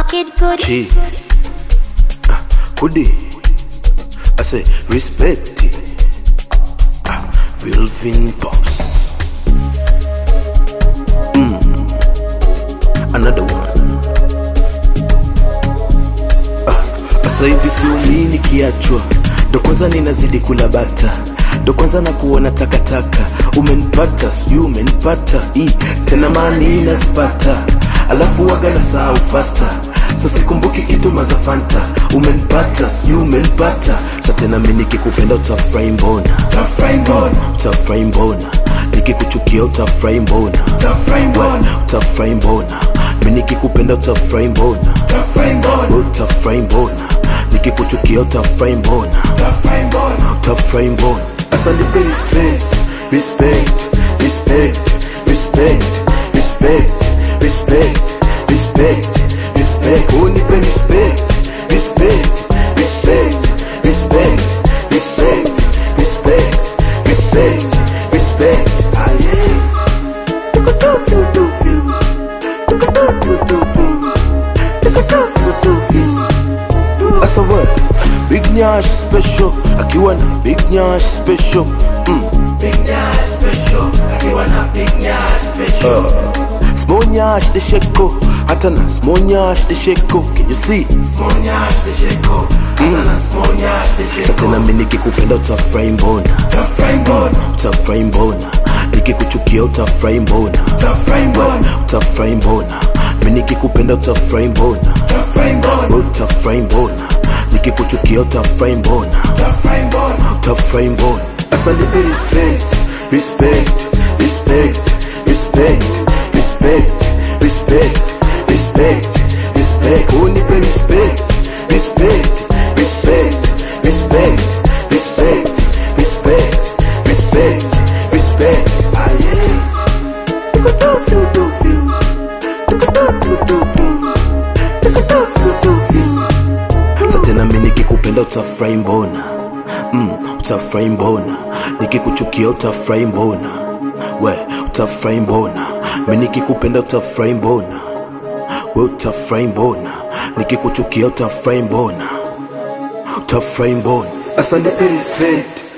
Kid good. Chi. Ah, Kudi. I say respect. it. Ah, Wilvin Pops. Mm. Another one. Ah, Sasa hivi siumii nikiachwa, ndo kwanza ninazidi kula bata, ndo kwanza na kuona takataka. Umenipata sijui umenipata, i tena mani inazipata, alafu waga na sahau fasta so sikumbuki kitu mazafanta. Umenipata sijui umenipata, sa tena mi nikikupenda utafurahi mbona, utafurahi mbona, utafurahi mbona nikikuchukia utafurahi mbona, utafurahi mbona, utafurahi mbona mi nikikupenda utafurahi mbona, utafurahi mbona, utafurahi mbona nikikuchukia utafurahi mbona, utafurahi mbona, utafurahi mbona. Asa nipe respect, respect, respect, respect, respect, respect, respect, respect. Unipe respect, respect, respect, respect, respect, respect, respect, respect. Ah, yeah. Look at that view, do view. Look at that view, do do. Look at that view, do view. Asa what? Big Nyash special, akiwa na Big Nyash special. Mm. Big Nyash special, akiwa na Big Nyash special. Small Nyash the sheko, hata na Small Nyash the sheko. Can you see? Small Nyash the sheko, hata na Small Nyash the Sa sheko. tena mi nikikupenda utafurahi mbona, Utafurahi mbona, utafurahi mbona, nikikuchukia utafurahi mbona, utafurahi mbona, utafurahi mbona, mi nikikupenda utafurahi mbona, utafurahi mbona, utafurahi mbona, nikikuchukia utafurahi mbona, utafurahi mbona. utafurahi mbona. Asa nipe respect, respect, respect, respect, respect, respect, respect, respect. Unipe respect, respect, respect, respect, respect, respect, respect, respect. Ah yeah. Look at that view, do view. Look at that view, do do. Look at that view, do view. Sa tena mi nikikupenda utafurahi mbona mm, utafurahi mbona nikikuchukia utafurahi mbona we utafurahi mbona mi nikikupenda utafurahi mbona we utafurahi mbona nikikuchukia utafurahi mbona utafurahi mbona asante respect